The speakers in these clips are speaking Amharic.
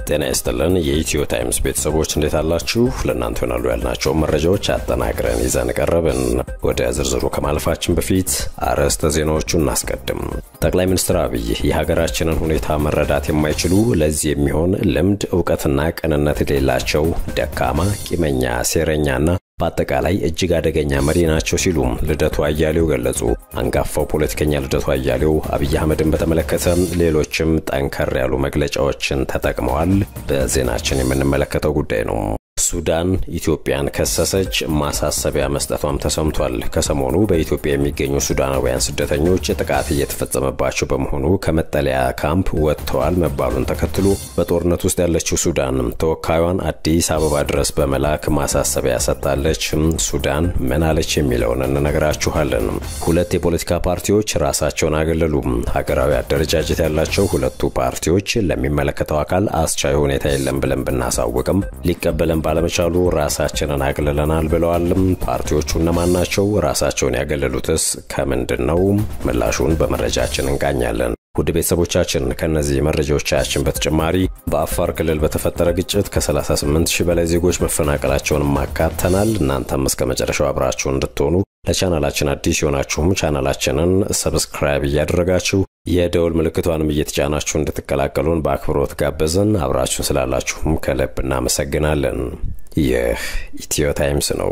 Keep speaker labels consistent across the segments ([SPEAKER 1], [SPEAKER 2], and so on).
[SPEAKER 1] ጤና ይስጥልን የኢትዮ ታይምስ ቤተሰቦች እንዴት አላችሁ? ለእናንተ ይሆናሉ ያልናቸውን መረጃዎች አጠናቅረን ይዘን ቀረብን። ወደ ዝርዝሩ ከማለፋችን በፊት አርዕስተ ዜናዎቹን እናስቀድም። ጠቅላይ ሚኒስትር አብይ የሀገራችንን ሁኔታ መረዳት የማይችሉ ለዚህ የሚሆን ልምድ እውቀትና ቅንነት የሌላቸው ደካማ፣ ቂመኛ፣ ሴረኛና በአጠቃላይ እጅግ አደገኛ መሪ ናቸው ሲሉ ልደቱ አያሌው ገለጹ። አንጋፋው ፖለቲከኛ ልደቱ አያሌው አብይ አህመድን በተመለከተ ሌሎችም ጠንከር ያሉ መግለጫዎችን ተጠቅመዋል። በዜናችን የምንመለከተው ጉዳይ ነው። ሱዳን ኢትዮጵያን ከሰሰች፣ ማሳሰቢያ መስጠቷም ተሰምቷል። ከሰሞኑ በኢትዮጵያ የሚገኙ ሱዳናውያን ስደተኞች ጥቃት እየተፈጸመባቸው በመሆኑ ከመጠለያ ካምፕ ወጥተዋል መባሉን ተከትሎ በጦርነት ውስጥ ያለችው ሱዳን ተወካዩን አዲስ አበባ ድረስ በመላክ ማሳሰቢያ ሰጥታለች። ሱዳን ምን አለች የሚለውን እንነግራችኋለን። ሁለት የፖለቲካ ፓርቲዎች ራሳቸውን አገለሉ። ሀገራዊ አደረጃጀት ያላቸው ሁለቱ ፓርቲዎች ለሚመለከተው አካል አስቻይ ሁኔታ የለም ብለን ብናሳውቅም ሊቀበለን ባለመቻሉ ራሳችንን አግልለናል ብለዋልም። ፓርቲዎቹ እነማን ናቸው? ራሳቸውን ያገለሉትስ ከምንድን ነው? ምላሹን በመረጃችን እንቃኛለን። ውድ ቤተሰቦቻችን ከእነዚህ መረጃዎቻችን በተጨማሪ በአፋር ክልል በተፈጠረ ግጭት ከ38 ሺህ በላይ ዜጎች መፈናቀላቸውን ማካተናል። እናንተም እስከ መጨረሻው አብራችሁ እንድትሆኑ ለቻናላችን አዲስ የሆናችሁም ቻናላችንን ሰብስክራይብ እያደረጋችሁ የደውል ምልክቷንም እየተጫናችሁ እንድትቀላቀሉን በአክብሮት ጋበዝን። አብራችሁን ስላላችሁም ከልብ እናመሰግናለን። ይህ ኢትዮ ታይምስ ነው።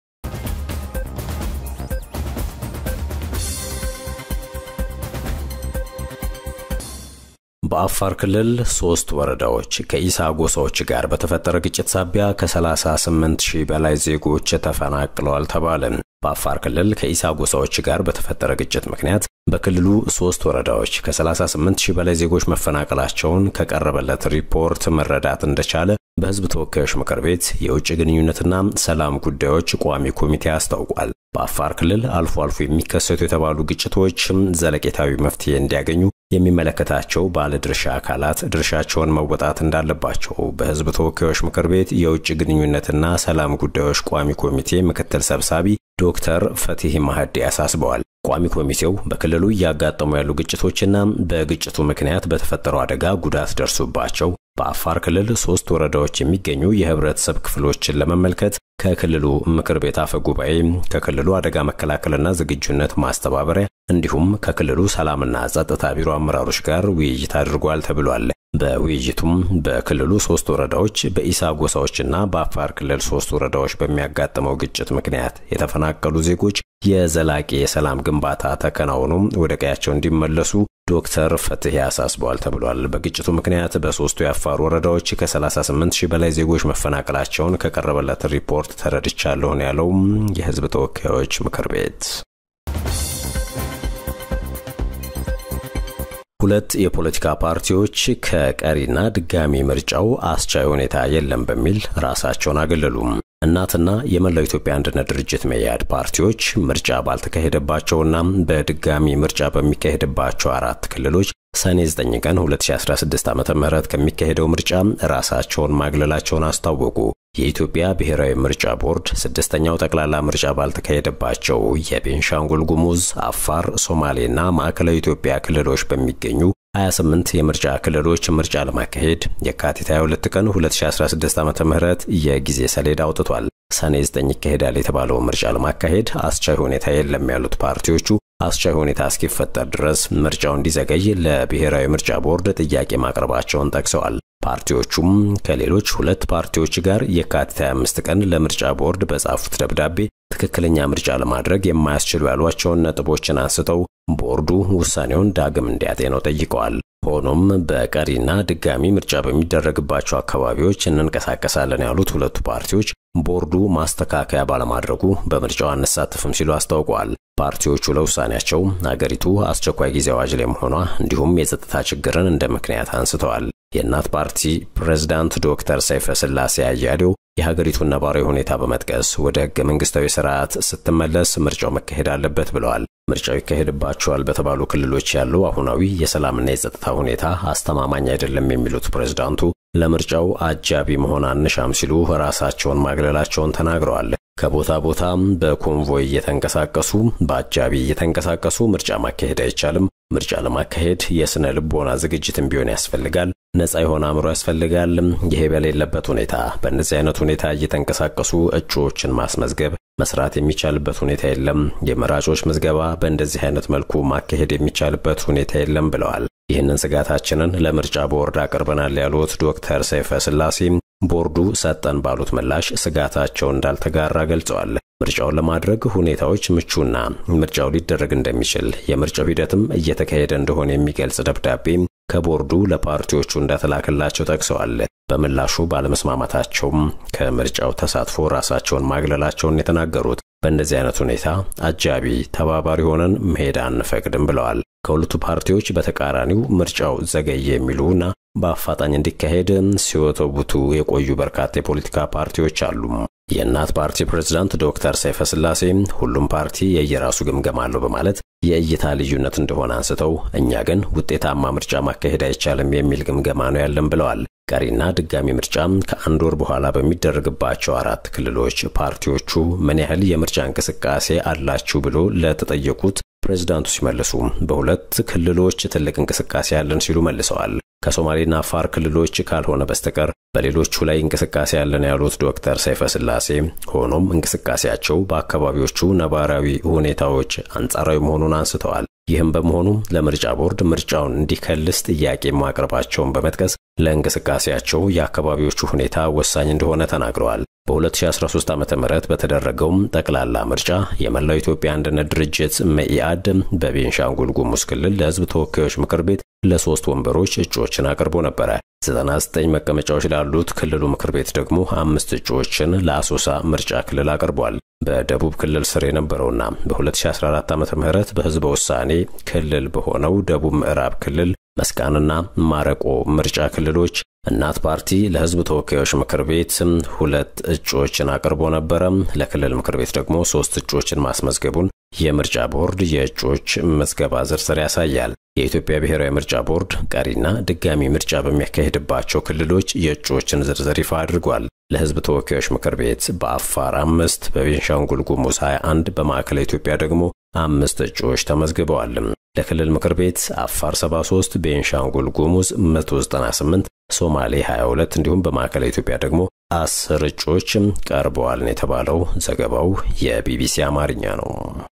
[SPEAKER 1] በአፋር ክልል ሶስት ወረዳዎች ከኢሳ ጎሳዎች ጋር በተፈጠረ ግጭት ሳቢያ ከ38 ሺህ በላይ ዜጎች ተፈናቅለዋል ተባለ። በአፋር ክልል ከኢሳ ጎሳዎች ጋር በተፈጠረ ግጭት ምክንያት በክልሉ ሶስት ወረዳዎች ከ38 ሺህ በላይ ዜጎች መፈናቀላቸውን ከቀረበለት ሪፖርት መረዳት እንደቻለ በሕዝብ ተወካዮች ምክር ቤት የውጭ ግንኙነትና ሰላም ጉዳዮች ቋሚ ኮሚቴ አስታውቋል። በአፋር ክልል አልፎ አልፎ የሚከሰቱ የተባሉ ግጭቶች ዘለቄታዊ መፍትሄ እንዲያገኙ የሚመለከታቸው ባለድርሻ አካላት ድርሻቸውን መወጣት እንዳለባቸው በሕዝብ ተወካዮች ምክር ቤት የውጭ ግንኙነትና ሰላም ጉዳዮች ቋሚ ኮሚቴ ምክትል ሰብሳቢ ዶክተር ፈቲህ ማህዲ አሳስበዋል። ቋሚ ኮሚቴው በክልሉ እያጋጠሙ ያሉ ግጭቶችና በግጭቱ ምክንያት በተፈጠረው አደጋ ጉዳት ደርሶባቸው በአፋር ክልል ሶስት ወረዳዎች የሚገኙ የህብረተሰብ ክፍሎችን ለመመልከት ከክልሉ ምክር ቤት አፈ ጉባኤ፣ ከክልሉ አደጋ መከላከልና ዝግጁነት ማስተባበሪያ እንዲሁም ከክልሉ ሰላምና ጸጥታ ቢሮ አመራሮች ጋር ውይይት አድርጓል ተብሏል። በውይይቱም በክልሉ ሶስት ወረዳዎች በኢሳ ጎሳዎችና በአፋር ክልል ሶስት ወረዳዎች በሚያጋጥመው ግጭት ምክንያት የተፈናቀሉ ዜጎች የዘላቂ የሰላም ግንባታ ተከናውኖ ወደ ቀያቸው እንዲመለሱ ዶክተር ፈትሄ አሳስበዋል ተብሏል። በግጭቱ ምክንያት በሶስቱ የአፋር ወረዳዎች ከ38 ሺህ በላይ ዜጎች መፈናቀላቸውን ከቀረበለት ሪፖርት ተረድቻለሁ ነው ያለው የህዝብ ተወካዮች ምክር ቤት። ሁለት የፖለቲካ ፓርቲዎች ከቀሪና ድጋሚ ምርጫው አስቻይ ሁኔታ የለም በሚል ራሳቸውን አገለሉም። እናትና የመላው ኢትዮጵያ አንድነት ድርጅት መያድ ፓርቲዎች ምርጫ ባልተካሄደባቸውና በድጋሚ ምርጫ በሚካሄድባቸው አራት ክልሎች ሰኔ 9 ቀን 2016 ዓ.ም ከሚካሄደው ምርጫ ራሳቸውን ማግለላቸውን አስታወቁ። የኢትዮጵያ ብሔራዊ ምርጫ ቦርድ ስድስተኛው ጠቅላላ ምርጫ ባልተካሄደባቸው የቤንሻንጉል ጉሙዝ፣ አፋር፣ ሶማሌና ማዕከላዊ ኢትዮጵያ ክልሎች በሚገኙ 28 የምርጫ ክልሎች ምርጫ ለማካሄድ የካቲት 22 ቀን 2016 ዓ.ም የጊዜ ሰሌዳ አውጥቷል። ሰኔ 9 ይካሄዳል የተባለው ምርጫ ለማካሄድ አስቻይ ሁኔታ የለም ያሉት ፓርቲዎቹ አስቻይ ሁኔታ እስኪፈጠር ድረስ ምርጫው እንዲዘገይ ለብሔራዊ ምርጫ ቦርድ ጥያቄ ማቅረባቸውን ጠቅሰዋል። ፓርቲዎቹም ከሌሎች ሁለት ፓርቲዎች ጋር የካቲት 25 ቀን ለምርጫ ቦርድ በጻፉት ደብዳቤ ትክክለኛ ምርጫ ለማድረግ የማያስችሉ ያሏቸውን ነጥቦችን አንስተው ቦርዱ ውሳኔውን ዳግም እንዲያጤነው ጠይቀዋል። ሆኖም በቀሪና ድጋሚ ምርጫ በሚደረግባቸው አካባቢዎች እንንቀሳቀሳለን ያሉት ሁለቱ ፓርቲዎች ቦርዱ ማስተካከያ ባለማድረጉ በምርጫው አንሳተፍም ሲሉ አስታውቀዋል። ፓርቲዎቹ ለውሳኔያቸው አገሪቱ አስቸኳይ ጊዜ አዋጅ ላይ መሆኗ እንዲሁም የጸጥታ ችግርን እንደ ምክንያት አንስተዋል። የእናት ፓርቲ ፕሬዝዳንት ዶክተር ሰይፈ ስላሴ አያሌው የሀገሪቱን ነባራዊ ሁኔታ በመጥቀስ ወደ ህገ መንግስታዊ ስርዓት ስትመለስ ምርጫው መካሄድ አለበት ብለዋል። ምርጫው ይካሄድባቸዋል በተባሉ ክልሎች ያለው አሁናዊ የሰላምና የጸጥታ ሁኔታ አስተማማኝ አይደለም የሚሉት ፕሬዝዳንቱ ለምርጫው አጃቢ መሆን አንሻም ሲሉ ራሳቸውን ማግለላቸውን ተናግረዋል። ከቦታ ቦታ በኮንቮይ እየተንቀሳቀሱ በአጃቢ እየተንቀሳቀሱ ምርጫ ማካሄድ አይቻልም። ምርጫ ለማካሄድ የስነ ልቦና ዝግጅትም ቢሆን ያስፈልጋል። ነጻ የሆነ አእምሮ ያስፈልጋል። ይሄ በሌለበት ሁኔታ በእነዚህ አይነት ሁኔታ እየተንቀሳቀሱ እጩዎችን ማስመዝገብ መስራት የሚቻልበት ሁኔታ የለም። የመራጮች ምዝገባ በእንደዚህ አይነት መልኩ ማካሄድ የሚቻልበት ሁኔታ የለም ብለዋል። ይህንን ስጋታችንን ለምርጫ ቦርድ አቅርበናል ያሉት ዶክተር ሰይፈ ስላሴ ቦርዱ ሰጠን ባሉት ምላሽ ስጋታቸው እንዳልተጋራ ገልጸዋል። ምርጫውን ለማድረግ ሁኔታዎች ምቹና ምርጫው ሊደረግ እንደሚችል የምርጫው ሂደትም እየተካሄደ እንደሆነ የሚገልጽ ደብዳቤ ከቦርዱ ለፓርቲዎቹ እንደተላከላቸው ጠቅሰዋል። በምላሹ ባለመስማማታቸውም ከምርጫው ተሳትፎ ራሳቸውን ማግለላቸውን የተናገሩት በእንደዚህ አይነት ሁኔታ አጃቢ ተባባሪ ሆነን መሄድ አንፈቅድም ብለዋል። ከሁለቱ ፓርቲዎች በተቃራኒው ምርጫው ዘገየ የሚሉና በአፋጣኝ እንዲካሄድ ሲወተቡቱ የቆዩ በርካታ የፖለቲካ ፓርቲዎች አሉ። የእናት ፓርቲ ፕሬዝዳንት ዶክተር ሰይፈ ስላሴ ሁሉም ፓርቲ የየራሱ ግምገማ አለው በማለት የእይታ ልዩነት እንደሆነ አንስተው እኛ ግን ውጤታማ ምርጫ ማካሄድ አይቻልም የሚል ግምገማ ነው ያለን ብለዋል። ቀሪና ድጋሚ ምርጫም ከአንድ ወር በኋላ በሚደረግባቸው አራት ክልሎች ፓርቲዎቹ ምን ያህል የምርጫ እንቅስቃሴ አላችሁ ብሎ ለተጠየቁት ፕሬዝዳንቱ ሲመልሱ በሁለት ክልሎች ትልቅ እንቅስቃሴ አለን ሲሉ መልሰዋል። ከሶማሌና አፋር ክልሎች ካልሆነ በስተቀር በሌሎቹ ላይ እንቅስቃሴ ያለን ያሉት ዶክተር ሰይፈ ስላሴ ሆኖም እንቅስቃሴያቸው በአካባቢዎቹ ነባራዊ ሁኔታዎች አንጻራዊ መሆኑን አንስተዋል። ይህም በመሆኑ ለምርጫ ቦርድ ምርጫውን እንዲከልስ ጥያቄ ማቅረባቸውን በመጥቀስ ለእንቅስቃሴያቸው የአካባቢዎቹ ሁኔታ ወሳኝ እንደሆነ ተናግረዋል። በ2013 ዓ ም በተደረገውም ጠቅላላ ምርጫ የመላው ኢትዮጵያ አንድነት ድርጅት መኢአድ በቤንሻንጉል ጉሙዝ ክልል ለሕዝብ ተወካዮች ምክር ቤት ለሶስት ወንበሮች እጩዎችን አቅርቦ ነበረ። 99 መቀመጫዎች ላሉት ክልሉ ምክር ቤት ደግሞ አምስት እጩዎችን ለአሶሳ ምርጫ ክልል አቅርቧል። በደቡብ ክልል ስር የነበረውና በ2014 ዓ ም በሕዝበ ውሳኔ ክልል በሆነው ደቡብ ምዕራብ ክልል መስቃንና ማረቆ ምርጫ ክልሎች እናት ፓርቲ ለሕዝብ ተወካዮች ምክር ቤት ሁለት እጩዎችን አቅርቦ ነበረ። ለክልል ምክር ቤት ደግሞ ሶስት እጩዎችን ማስመዝገቡን የምርጫ ቦርድ የእጩዎች ምዝገባ ዝርዝር ያሳያል። የኢትዮጵያ ብሔራዊ ምርጫ ቦርድ ቀሪና ድጋሚ ምርጫ በሚያካሄድባቸው ክልሎች የእጩዎችን ዝርዝር ይፋ አድርጓል። ለሕዝብ ተወካዮች ምክር ቤት በአፋር አምስት፣ በቤንሻንጉል ጉሙዝ 21፣ በማዕከላዊ ኢትዮጵያ ደግሞ አምስት እጩዎች ተመዝግበዋል። ለክልል ምክር ቤት አፋር 73፣ ቤንሻንጉል ጉሙዝ 198፣ ሶማሌ 22 እንዲሁም በማዕከላዊ ኢትዮጵያ ደግሞ አስር እጩዎች ቀርበዋል ነው የተባለው። ዘገባው የቢቢሲ አማርኛ ነው።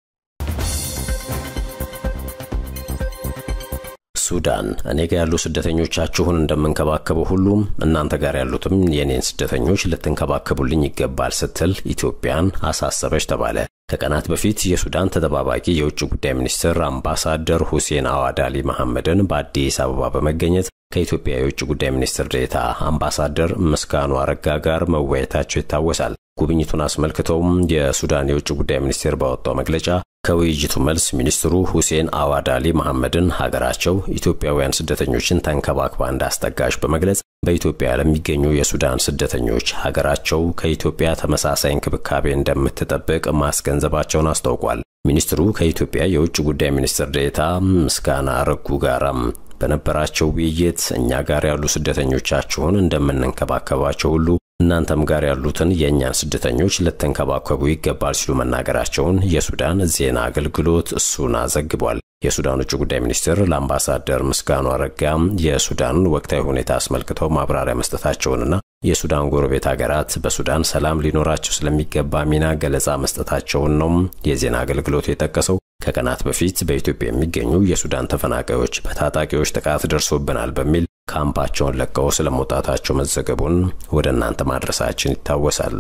[SPEAKER 1] ሱዳን እኔ ጋር ያሉ ስደተኞቻችሁን እንደምንከባከበው ሁሉም እናንተ ጋር ያሉትም የኔን ስደተኞች ልትንከባከቡልኝ ይገባል ስትል ኢትዮጵያን አሳሰበች ተባለ። ከቀናት በፊት የሱዳን ተጠባባቂ የውጭ ጉዳይ ሚኒስትር አምባሳደር ሁሴን አዋድ አሊ መሐመድን በአዲስ አበባ በመገኘት ከኢትዮጵያ የውጭ ጉዳይ ሚኒስትር ዴኤታ አምባሳደር ምስጋኑ አረጋ ጋር መወያየታቸው ይታወሳል። ጉብኝቱን አስመልክተውም የሱዳን የውጭ ጉዳይ ሚኒስቴር ባወጣው መግለጫ ከውይይቱ መልስ ሚኒስትሩ ሁሴን አዋድ አሊ መሐመድን ሀገራቸው ኢትዮጵያውያን ስደተኞችን ተንከባክባ እንዳስጠጋች በመግለጽ በኢትዮጵያ ለሚገኙ የሱዳን ስደተኞች ሀገራቸው ከኢትዮጵያ ተመሳሳይ እንክብካቤ እንደምትጠብቅ ማስገንዘባቸውን አስታውቋል። ሚኒስትሩ ከኢትዮጵያ የውጭ ጉዳይ ሚኒስትር ዴኤታ ምስጋና አረጉ ጋራም በነበራቸው ውይይት እኛ ጋር ያሉ ስደተኞቻችሁን እንደምንንከባከባቸው ሁሉ እናንተም ጋር ያሉትን የእኛን ስደተኞች ልትንከባከቡ ይገባል ሲሉ መናገራቸውን የሱዳን ዜና አገልግሎት እሱና ዘግቧል። የሱዳን ውጭ ጉዳይ ሚኒስትር ለአምባሳደር ምስጋኑ አረጋ የሱዳንን ወቅታዊ ሁኔታ አስመልክተው ማብራሪያ መስጠታቸውንና የሱዳን ጎረቤት ሀገራት በሱዳን ሰላም ሊኖራቸው ስለሚገባ ሚና ገለጻ መስጠታቸውን ነው የዜና አገልግሎቱ የጠቀሰው። ከቀናት በፊት በኢትዮጵያ የሚገኙ የሱዳን ተፈናቃዮች በታጣቂዎች ጥቃት ደርሶብናል በሚል ካምፓቸውን ለቀው ስለመውጣታቸው መዘገቡን ወደ እናንተ ማድረሳችን ይታወሳል።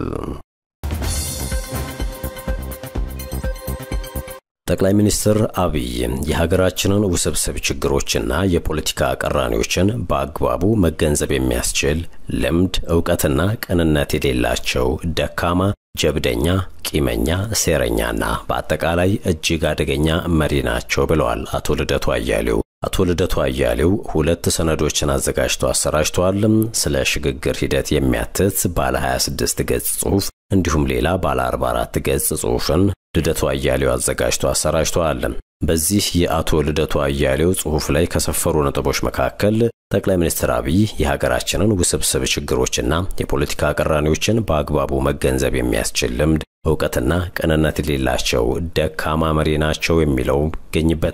[SPEAKER 1] ጠቅላይ ሚኒስትር አብይ የሀገራችንን ውስብስብ ችግሮችና የፖለቲካ ቀራኔዎችን በአግባቡ መገንዘብ የሚያስችል ልምድ፣ እውቀትና ቅንነት የሌላቸው ደካማ፣ ጀብደኛ፣ ቂመኛ፣ ሴረኛና በአጠቃላይ እጅግ አደገኛ መሪ ናቸው ብለዋል አቶ ልደቱ አያሌው። አቶ ልደቱ አያሌው ሁለት ሰነዶችን አዘጋጅተው አሰራጭተዋል። ስለ ሽግግር ሂደት የሚያትት ባለ 26 ገጽ ጽሑፍ እንዲሁም ሌላ ባለ 44 ገጽ ጽሑፍን ልደቱ አያሌው አዘጋጅቶ አሰራጭተዋል። በዚህ የአቶ ልደቱ አያሌው ጽሑፍ ላይ ከሰፈሩ ነጥቦች መካከል ጠቅላይ ሚኒስትር አብይ የሀገራችንን ውስብስብ ችግሮችና የፖለቲካ ቅራኔዎችን በአግባቡ መገንዘብ የሚያስችል ልምድ፣ እውቀትና ቅንነት የሌላቸው ደካማ መሪ ናቸው የሚለው ይገኝበታል።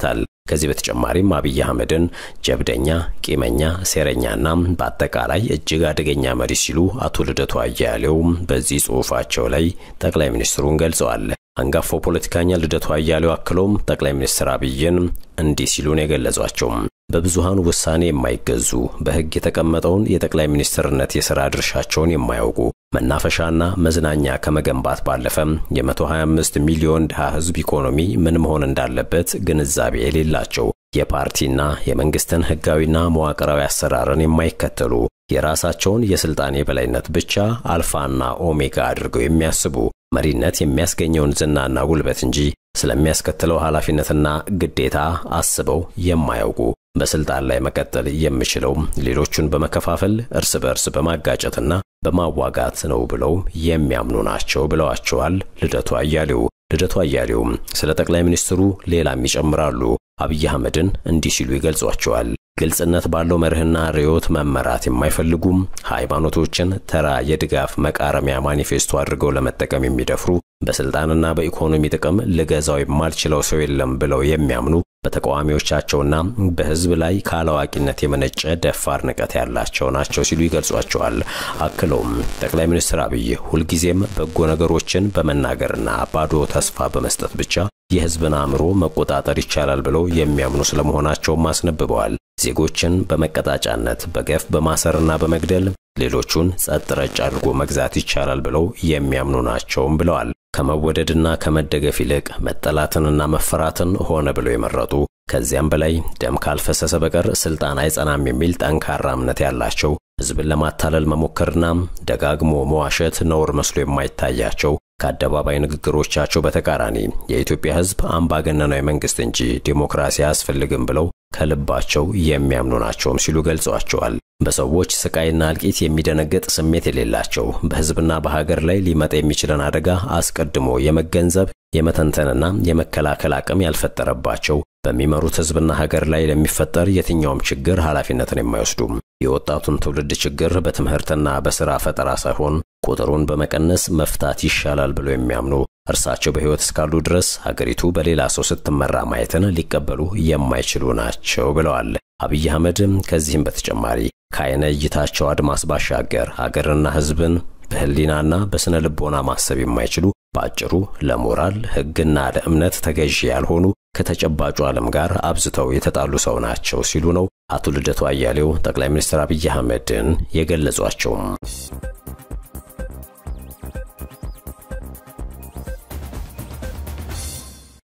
[SPEAKER 1] ከዚህ በተጨማሪም አብይ አህመድን ጀብደኛ፣ ቂመኛ፣ ሴረኛና በአጠቃላይ እጅግ አደገኛ መሪ ሲሉ አቶ ልደቱ አያሌው በዚህ ጽሑፋቸው ላይ ጠቅላይ ሚኒስትሩን ገልጸዋል። አንጋፋው ፖለቲከኛ ልደቱ አያሌው አክሎም ጠቅላይ ሚኒስትር አብይን እንዲህ ሲሉ ነው የገለጿቸው። በብዙሃኑ ውሳኔ የማይገዙ በሕግ የተቀመጠውን የጠቅላይ ሚኒስትርነት የሥራ ድርሻቸውን የማያውቁ መናፈሻና መዝናኛ ከመገንባት ባለፈም የ125 ሚሊዮን ድሃ ሕዝብ ኢኮኖሚ ምን መሆን እንዳለበት ግንዛቤ የሌላቸው የፓርቲና የመንግስትን ሕጋዊና መዋቅራዊ አሰራርን የማይከተሉ የራሳቸውን የስልጣን የበላይነት ብቻ አልፋና ኦሜጋ አድርገው የሚያስቡ መሪነት የሚያስገኘውን ዝናና ጉልበት እንጂ ስለሚያስከትለው ኃላፊነትና ግዴታ አስበው የማያውቁ በስልጣን ላይ መቀጠል የምችለው ሌሎቹን በመከፋፈል እርስ በርስ በማጋጨትና በማዋጋት ነው ብለው የሚያምኑ ናቸው ብለዋቸዋል ልደቱ አያሌው። ልደቱ አያሌው ስለ ጠቅላይ ሚኒስትሩ ሌላም ይጨምራሉ። አብይ አህመድን እንዲህ ሲሉ ይገልጿቸዋል። ግልጽነት ባለው መርህና ርዕዮት መመራት የማይፈልጉም ሃይማኖቶችን ተራ የድጋፍ መቃረሚያ ማኒፌስቶ አድርገው ለመጠቀም የሚደፍሩ በስልጣንና በኢኮኖሚ ጥቅም ልገዛው የማልችለው ሰው የለም ብለው የሚያምኑ በተቃዋሚዎቻቸውና በሕዝብ ላይ ካላዋቂነት የመነጨ ደፋር ንቀት ያላቸው ናቸው ሲሉ ይገልጿቸዋል። አክለውም ጠቅላይ ሚኒስትር አብይ ሁልጊዜም በጎ ነገሮችን በመናገርና ባዶ ተስፋ በመስጠት ብቻ የሕዝብን አእምሮ መቆጣጠር ይቻላል ብለው የሚያምኑ ስለመሆናቸውም አስነብበዋል። ዜጎችን በመቀጣጫነት በገፍ በማሰርና በመግደል ሌሎቹን ጸጥ ረጭ አድርጎ መግዛት ይቻላል ብለው የሚያምኑ ናቸውም ብለዋል። ከመወደድና ከመደገፍ ይልቅ መጠላትንና መፈራትን ሆነ ብለው የመረጡ ከዚያም በላይ ደም ካልፈሰሰ በቀር ስልጣን አይጸናም የሚል ጠንካራ እምነት ያላቸው ሕዝብን ለማታለል መሞከርና ደጋግሞ መዋሸት ነውር መስሎ የማይታያቸው ከአደባባይ ንግግሮቻቸው በተቃራኒ የኢትዮጵያ ሕዝብ አምባገነናዊ መንግስት እንጂ ዲሞክራሲ አያስፈልግም ብለው ከልባቸው የሚያምኑ ናቸውም ሲሉ ገልጸዋቸዋል። በሰዎች ስቃይና እልቂት የሚደነግጥ ስሜት የሌላቸው በሕዝብና በሀገር ላይ ሊመጣ የሚችለን አደጋ አስቀድሞ የመገንዘብ የመተንተንና የመከላከል አቅም ያልፈጠረባቸው በሚመሩት ሕዝብና ሀገር ላይ ለሚፈጠር የትኛውም ችግር ኃላፊነትን የማይወስዱም የወጣቱን ትውልድ ችግር በትምህርትና በሥራ ፈጠራ ሳይሆን ቁጥሩን በመቀነስ መፍታት ይሻላል ብለው የሚያምኑ እርሳቸው በሕይወት እስካሉ ድረስ ሀገሪቱ በሌላ ሰው ስትመራ ማየትን ሊቀበሉ የማይችሉ ናቸው ብለዋል። አብይ አህመድ ከዚህም በተጨማሪ ከዓይነ እይታቸው አድማስ ባሻገር ሀገርና ሕዝብን በሕሊናና በሥነ ልቦና ማሰብ የማይችሉ በአጭሩ ለሞራል ሕግና ለእምነት ተገዢ ያልሆኑ ከተጨባጩ ዓለም ጋር አብዝተው የተጣሉ ሰው ናቸው ሲሉ ነው አቶ ልደቱ አያሌው ጠቅላይ ሚኒስትር አብይ አህመድን የገለጿቸውም።